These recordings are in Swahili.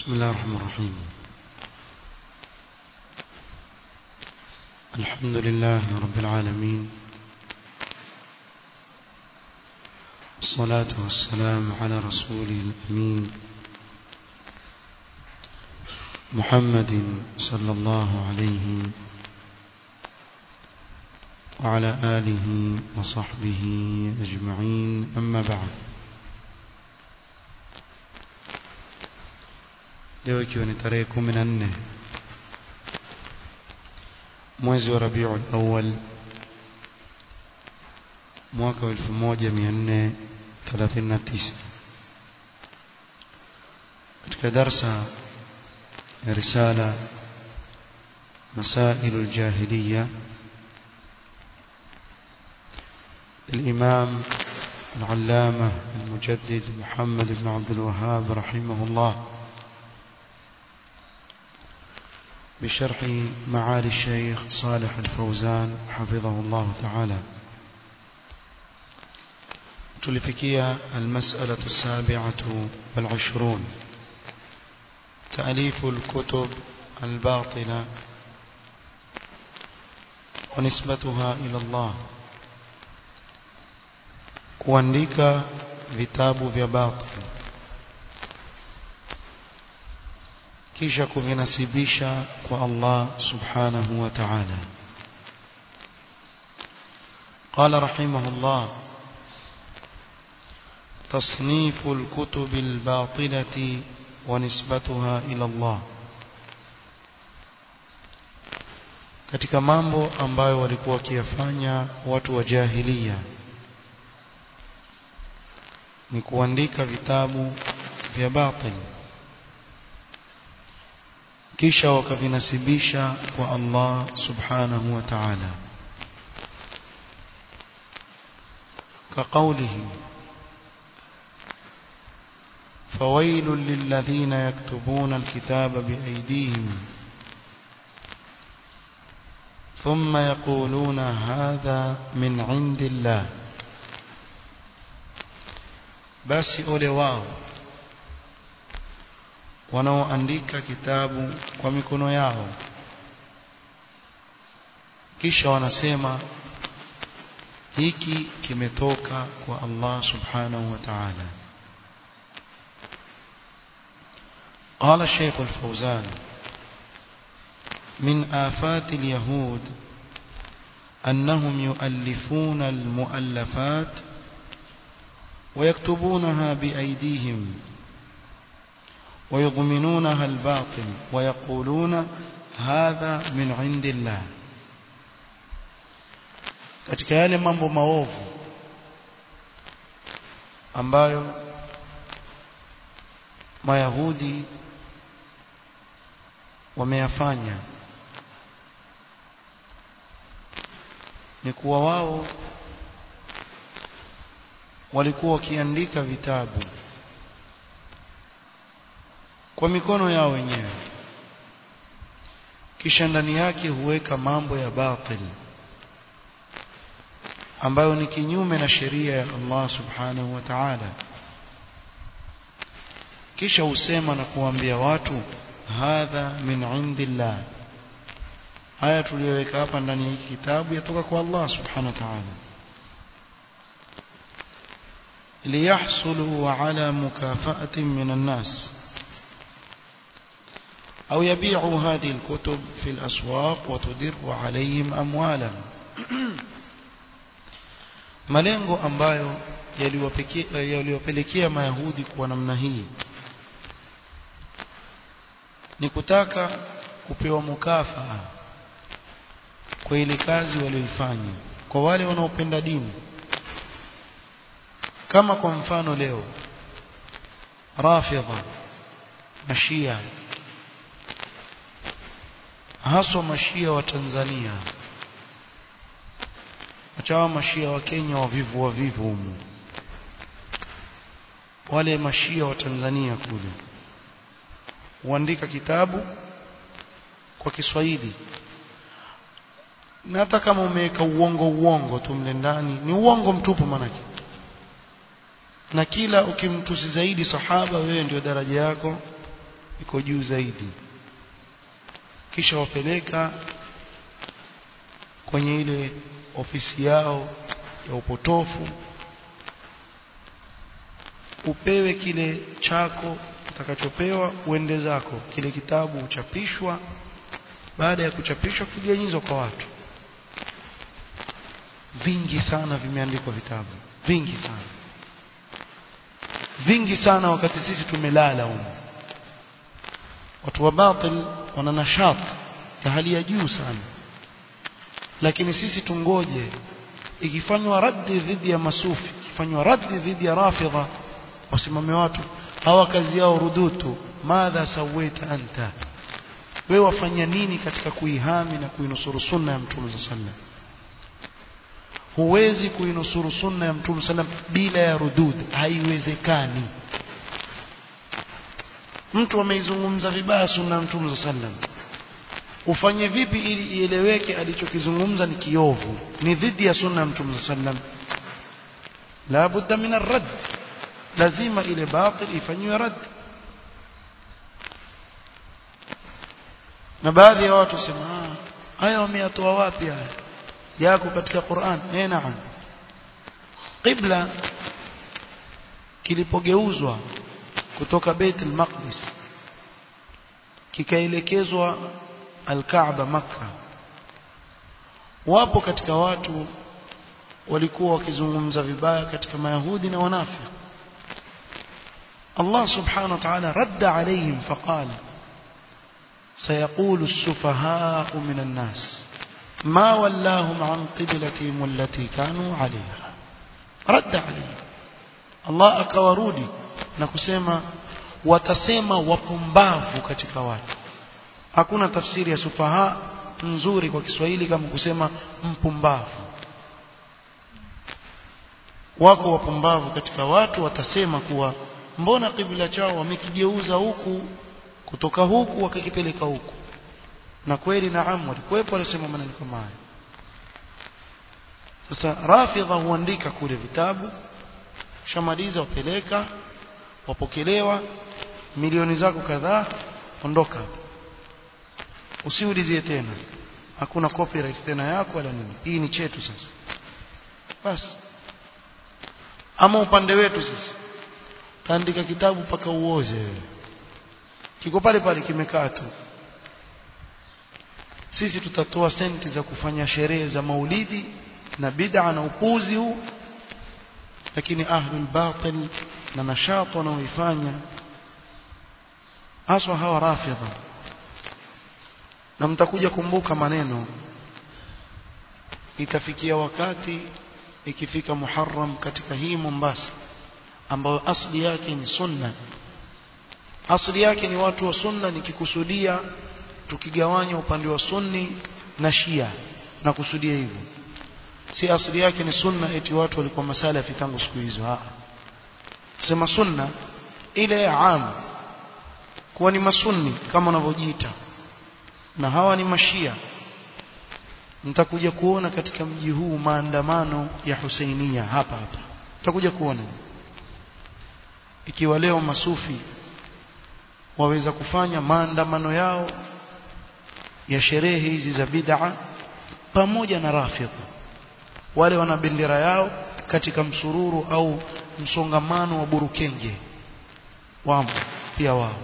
بسم الله الرحمن الرحيم الحمد لله رب العالمين والصلاة والسلام على رسوله الأمين محمد صلى الله عليه وعلى آله وصحبه أجمعين أما بعد leo ikiwa ni tarehe kumi na nne mwezi wa rabiul awal mwaka wa elfu moja mia nne thelathini na tisa katika darsa ya risala مسائل الجاهلية الإمام العلامة المجدد محمد بن عبد الوهاب رحمه الله بشرح معالي الشيخ صالح الفوزان حفظه الله تعالى تلفكية المسألة السابعة والعشرون تأليف الكتب الباطلة ونسبتها إلى الله kuandika vitabu vya batil kisha kuvinasibisha kwa Allah subhanahu wa ta'ala قال رحمه الله تصنيف الكتب الباطلة ونسبتها إلى الله katika mambo ambayo walikuwa wakiyafanya watu wa jahiliya ni kuandika vitabu vya batil kisha wakavinasibisha kwa Allah subhanahu wa ta'ala كقوله فويل للذين يكتبون الكتاب بأيديهم ثم يقولون هذا من عند الله basi ole wao wanaoandika kitabu kwa mikono yao kisha wanasema hiki kimetoka kwa Allah subhanahu wa ta'ala قال الشيخ الفوزان من آفات اليهود أنهم يؤلفون المؤلفات ويكتبونها بأيديهم ويضمنونها الباطل ويقولون هذا من عند الله katika yale mambo maovu ambayo mayahudi wameyafanya ni kuwa wao walikuwa wakiandika vitabu kwa mikono yao wenyewe kisha ndani yake huweka mambo ya batil ambayo ni kinyume na sheria ya Allah subhanahu wa ta'ala kisha husema na kuambia watu hadha min indillah haya tuliyoweka hapa ndani ya hiki kitabu yatoka kwa Allah subhanahu wa ta'ala ليحصلوا على مكافأة من الناس أو يبيعوا هذه الكتب في الأسواق وتدر عليهم أموالا malengo ambayo yaliwapelekea mayahudi kwa namna hii ni kutaka kupewa mukafaa kwa ile kazi walioifanya kwa wale wanaopenda dini kama kwa mfano leo rafidha mashia haswa mashia wa Tanzania achawa mashia wa Kenya wavivu wavivu humu wale mashia wa Tanzania kule huandika kitabu kwa Kiswahili na hata kama umeweka uongo uongo tu mle ndani ni uongo mtupu manake na kila ukimtusi zaidi sahaba wewe ndio daraja yako iko juu zaidi kisha wapeleka kwenye ile ofisi yao ya upotofu upewe kile chako utakachopewa uende zako kile kitabu uchapishwa baada ya kuchapishwa kiganyizwa kwa watu vingi sana vimeandikwa vitabu vingi sana vingi sana wakati sisi tumelala huko watu wa batil wana nashat ya hali ya juu sana lakini sisi tungoje ikifanywa raddi dhidi ya masufi ikifanywa raddi dhidi ya rafidha wasimame watu hawa kazi yao rudutu madha sawaita anta wewe wafanya nini katika kuihami na kuinusuru sunna ya mtume sallam huwezi kuinusuru sunna ya mtume sallam bila ya rudud haiwezekani mtu ameizungumza vibaya sunna ya mtume sallam ufanye vipi ili ieleweke alichokizungumza ni kiovu ni dhidi ya sunna ya mtume sallam la budda min arrad lazima ile batil ifanywe rad na baadhi ya watu sema haya wameyatoa wapi haya yako katika Qur'an eh naam qibla kilipogeuzwa kutoka Baitul Maqdis kikaelekezwa Al-Kaaba Makka wapo katika watu walikuwa wakizungumza vibaya katika mayahudi na wanafiki الله سبحانه وتعالى رد عليهم فقال سيقول السفهاء من الناس ما ولاهم عن قبلتهم التي كانوا عليها رد عليهم الله akawarudi na kusema watasema wapumbavu katika watu hakuna tafsiri ya sufaha nzuri kwa Kiswahili kama kusema mpumbavu wako wapumbavu katika watu watasema kuwa mbona kibla chao wamekigeuza huku kutoka huku wakakipeleka huku na kweli naam walikuwepo walisema maneno kama haya sasa rafidha huandika kule vitabu shamaliza wapeleka wapokelewa milioni zako kadhaa ondoka usiulizie tena hakuna copyright tena yako wala nini hii ni chetu sasa basi ama upande wetu sisi kaandika kitabu mpaka uoze kiko pale pale kimekaa tu sisi tutatoa senti za kufanya sherehe za maulidi na bid'a na upuzi huu lakini ahlul batil na nashat wanaoifanya haswa hawa rafidha na mtakuja kumbuka maneno itafikia wakati ikifika Muharram katika hii Mombasa ambayo asli yake ni sunna asli yake ni watu wa sunna nikikusudia tukigawanya upande wa sunni na shia na kusudia hivyo si asli yake ni sunna eti watu walikuwa masalafi tangu siku hizo ah sema sunna ile ya am kuwa ni masunni kama wanavyojiita na hawa ni mashia mtakuja kuona katika mji huu maandamano ya Husainia hapa hapa mtakuja kuona ikiwa leo masufi waweza kufanya maandamano yao ya sherehe hizi za bid'a pamoja na rafidha wale wana bendera yao katika msururu au msongamano wa burukenge wamo pia wao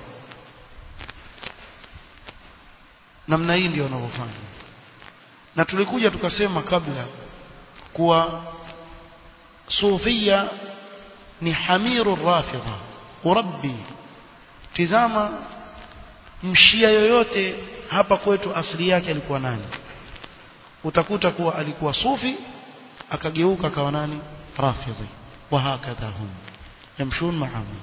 namna hii ndio wanavyofanya na tulikuja tukasema kabla kuwa sufia ni hamiru rafidha urabbi tizama mshia yoyote hapa kwetu asili yake alikuwa nani utakuta kuwa alikuwa sufi akageuka akawa nani rafidhi wa hakadha hum yamshun ma'ahum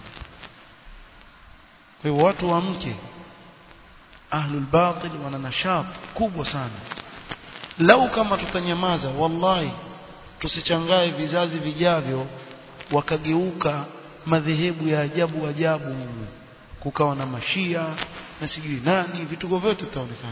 kwa hiyo watu wa mke ahlul batil wana nashat kubwa sana lau kama tutanyamaza wallahi tusichangae vizazi vijavyo wakageuka madhehebu ya ajabu ajabu kukawa na mashia na sijui nani vituko vyote vitaonekana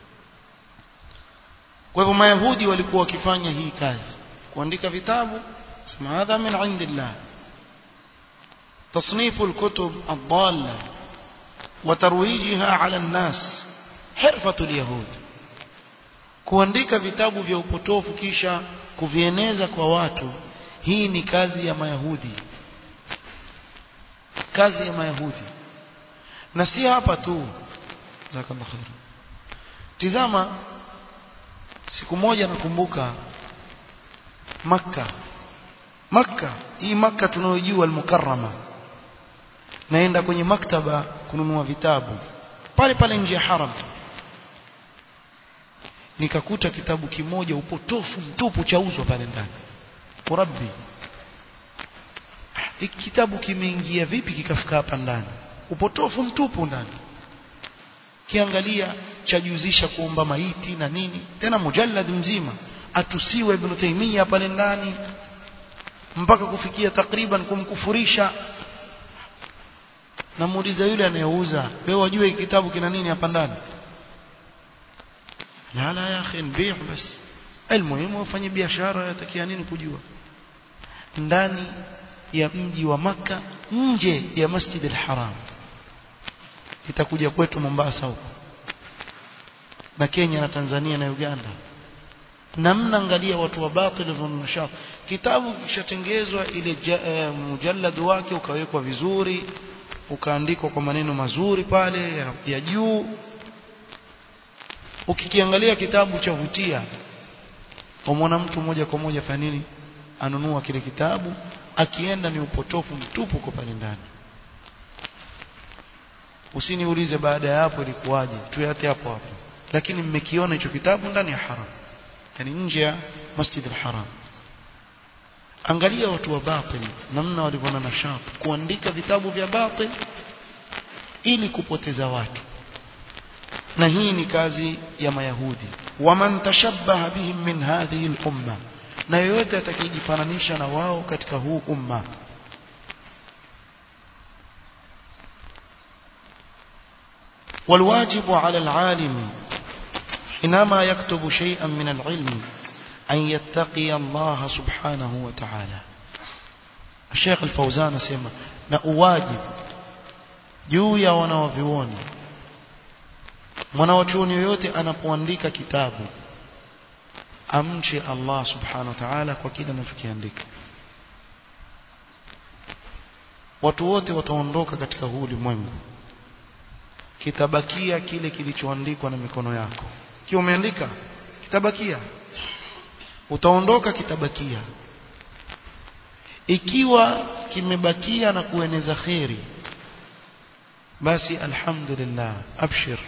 kwa hivyo mayahudi walikuwa wakifanya hii kazi kuandika vitabu sema hadha min indillah تصنيف الكتب الضالة وترويجها على الناس حرفة اليهود kuandika vitabu vya upotofu kisha kuvieneza kwa watu hii ni kazi ya mayahudi kazi ya mayahudi na si hapa tu jazakallahu khair tizama siku moja nakumbuka makka makka hii makka tunayojua al-mukarrama naenda kwenye maktaba kununua vitabu pale pale nje ya haram nikakuta kitabu kimoja upotofu mtupu chauzwa pale ndani rabbi hiki kitabu kimeingia vipi kikafika hapa ndani upotofu mtupu ndani kiangalia chajuzisha kuomba maiti na nini tena mujallad mzima atusiwe ibn Taymiyyah pale ndani mpaka kufikia takriban kumkufurisha namuuliza yule anayeuza wewe wajue kitabu kina nini hapa ndani la la ya akhi nbi' bas almuhimu ufanye biashara yatakia nini kujua ndani ya mji wa maka nje ya Masjid al-Haram itakuja kwetu Mombasa huko na Kenya na Tanzania na Uganda namna angalia watu wa batil wanashaf kitabu kishatengezwa ile uh, mujallad wake ukawekwa vizuri ukaandikwa kwa maneno mazuri pale ya, ya juu ukikiangalia kitabu cha vutia umwona mtu moja kwa moja fanya nini anunua kile kitabu akienda ni upotofu mtupu kwa pale ndani usiniulize baada ya hapo ilikuwaje tuyate hapo hapo lakini mmekiona hicho kitabu ndani ya haram yani nje ya Masjid al-Haram angalia watu wa batil namna walivyoona na shap kuandika vitabu vya batil ili kupoteza watu na hii ni kazi ya mayahudi waman tashabbaha bihim min hadhihi al-umma na yoyote atakayejifananisha na wao katika huu umma والواجب على العالم حينما يكتب شيئا من العلم أن يتقي الله سبحانه وتعالى الشيخ الفوزان سيما نأواجب juu ya wanawavyuoni mwanawachuoni yoyote anapoandika kitabu amche Allah subhanahu wa ta'ala kwa kile anachokiandika watu wote wataondoka katika huu ulimwengu kitabakia kile kilichoandikwa na mikono yako kiwa umeandika kitabakia utaondoka kitabakia ikiwa kimebakia na kueneza kheri basi alhamdulillah abshir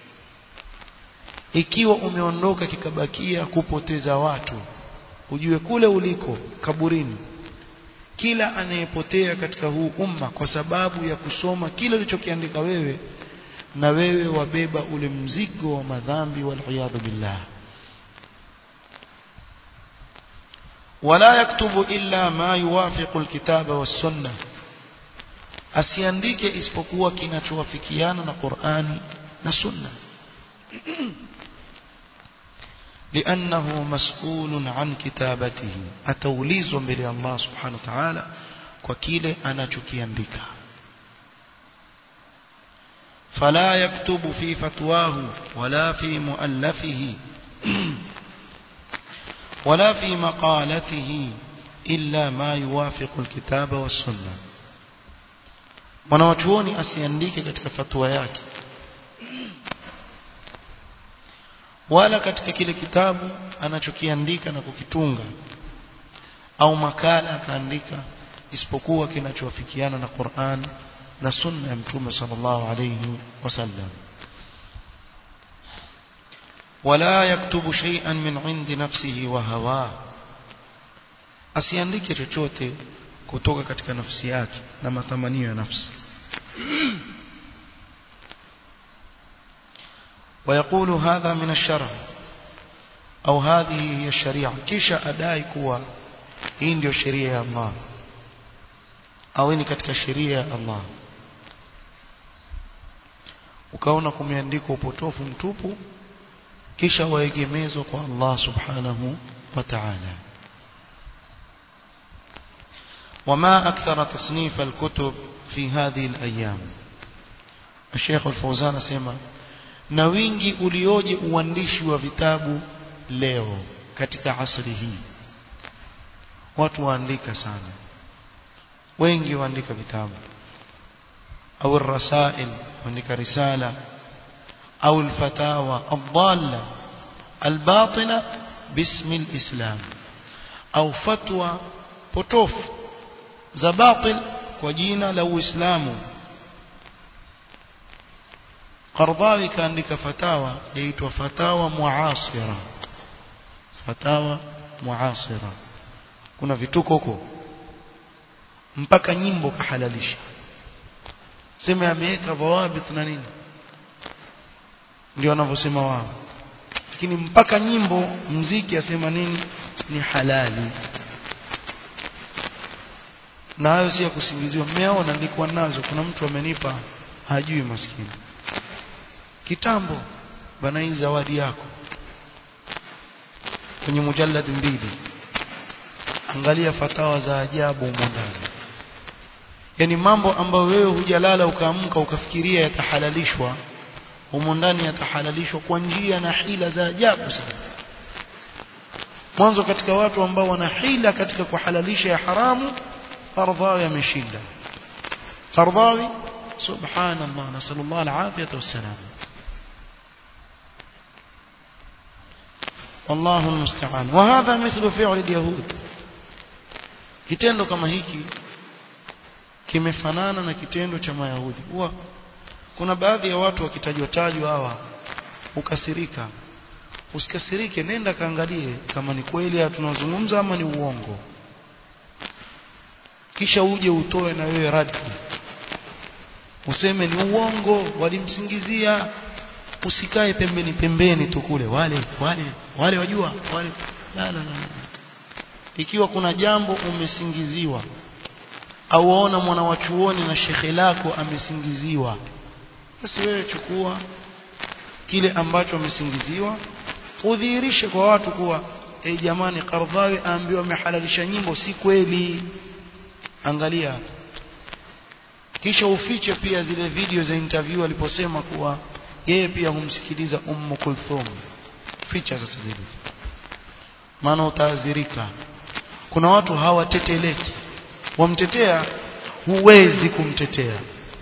ikiwa umeondoka kikabakia kupoteza watu ujue kule uliko kaburini kila anayepotea katika huu umma kwa sababu ya kusoma kile ulichokiandika wewe na wewe wabeba ule mzigo wa madhambi waliyadhu billah wala yaktubu illa ma yuwafiqu alkitaba was-sunnah asiandike isipokuwa kinachowafikiana na Qur'ani na Sunna لأنه مسؤول عن كتابته أتوليز بلي الله سبحانه وتعالى وكيل أنا تكيندك فلا يكتب في فتواه ولا في مؤلفه ولا في مقالته إلا ما يوافق الكتاب والسنة mwanawachuoni asiandike katika fatwa yake wala katika kile kitabu anachokiandika na kukitunga au makala akaandika isipokuwa kinachowafikiana na Qur'an na sunna ya mtume sallallahu alayhi wasallam wala yaktubu shay'an min 'indi nafsihi wa hawa asiandike chochote kutoka katika nafsi yake na matamanio ya nafsi ويقول هذا من الشرع أو هذه هي الشريعة كيشا أداي كوا hii ndio sheria ya Allah au ni katika sheria ya Allah ukaona kumeandikwa upotofu mtupu kisha waegemezwa kwa Allah subhanahu wa ta'ala وما أكثر تصنيف الكتب في هذه الأيام Sheikh Al-Fauzan asema na wingi ulioje uandishi wa vitabu leo katika asri hii watu waandika sana wengi waandika vitabu au rasail waandika risala au alfatawa adalla albatila bismi alislam au fatwa potofu za batil kwa jina la uislamu Qardawi kaandika fatawa yaitwa fatawa muasira fatawa muasira kuna vituko huko mpaka nyimbo kahalalisha sema ameweka dhawabit na nini ndio wanavyosema wao lakini mpaka nyimbo mziki asema nini ni halali na hayo si ya kusingiziwa mmeona nilikuwa nazo kuna mtu amenipa hajui maskini kitambo bana hii zawadi yako kwenye mujallad mbili angalia fatawa za ajabu humo ndani yani mambo ambayo wewe hujalala ukaamka ukafikiria yatahalalishwa humo ndani yatahalalishwa kwa njia na hila za ajabu sana mwanzo katika watu ambao wana hila katika kuhalalisha ya haramu Qardhawi ameshinda Qardhawi subhanallah nasallallahu alafiyata wassalam والله المستعان وهذا مثل فعل اليهود kitendo kama hiki kimefanana na kitendo cha mayahudi huwa kuna baadhi ya watu wakitajwa tajwa hawa ukasirika usikasirike nenda kaangalie kama ni kweli tunazungumza ama ni uongo kisha uje utoe na wewe radi useme ni uongo walimsingizia usikae pembeni pembeni tu kule wale wale wale wajua wale la la la ikiwa kuna jambo umesingiziwa au waona mwana wa chuoni na shekhe lako amesingiziwa basi wewe chukua kile ambacho amesingiziwa udhihirishe kwa watu kuwa e jamani Qardhawi aambiwa amehalalisha nyimbo si kweli angalia kisha ufiche pia zile video za interview aliposema kuwa yeye pia humsikiliza Ummu Kulthum ficha sasa zile maana utaadhirika kuna watu hawateteleki wamtetea huwezi kumtetea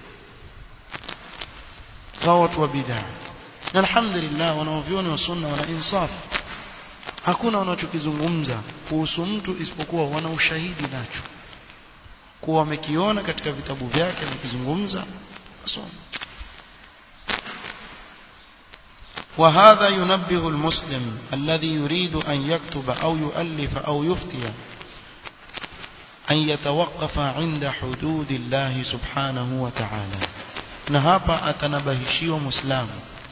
sawa watu wa bid'a na alhamdulillah wanaovioni wa sunna wana insaf hakuna wanachokizungumza kuhusu mtu isipokuwa wana ushahidi nacho kuwa wamekiona katika vitabu vyake amekizungumza wasoma وهذا ينبه المسلم الذي يريد أن يكتب أو يؤلف أو يفتي أن يتوقف عند حدود الله سبحانه وتعالى نهابا أتنبهشي ومسلم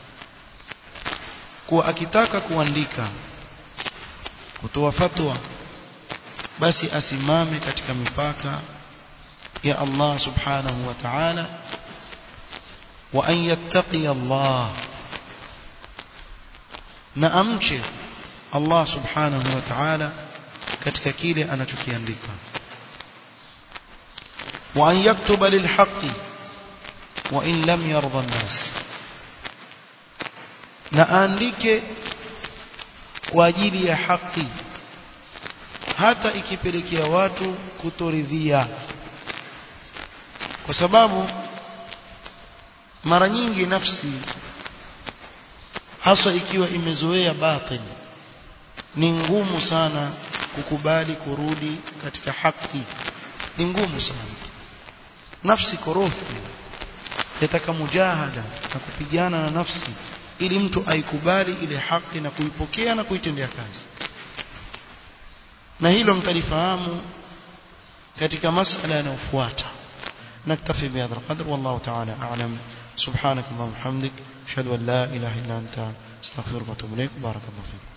kuwa akitaka kuandika kutoa fatwa basi asimame katika mipaka ya Allah subhanahu wa ta'ala wa an yattaqi Allah na amche Allah subhanahu wa ta'ala katika kile anachokiandika wa an yaktuba lilhaqqi wa in lam yarda an-nas na aandike kwa ajili ya haki hata ikipelekea watu kutoridhia kwa sababu mara nyingi nafsi hasa ikiwa imezoea batil ni ngumu sana kukubali kurudi katika haki ni ngumu sana nafsi korofi yataka mujahada na kupigana na nafsi ili mtu aikubali ile haki na kuipokea na kuitendea kazi na hilo mtalifahamu katika masala yanayofuata نكتفي بهذا القدر والله تعالى أعلم سبحانك اللهم وبحمدك أشهد أن لا إله إلا أنت استغفرك وأتوب إليك بارك الله فيك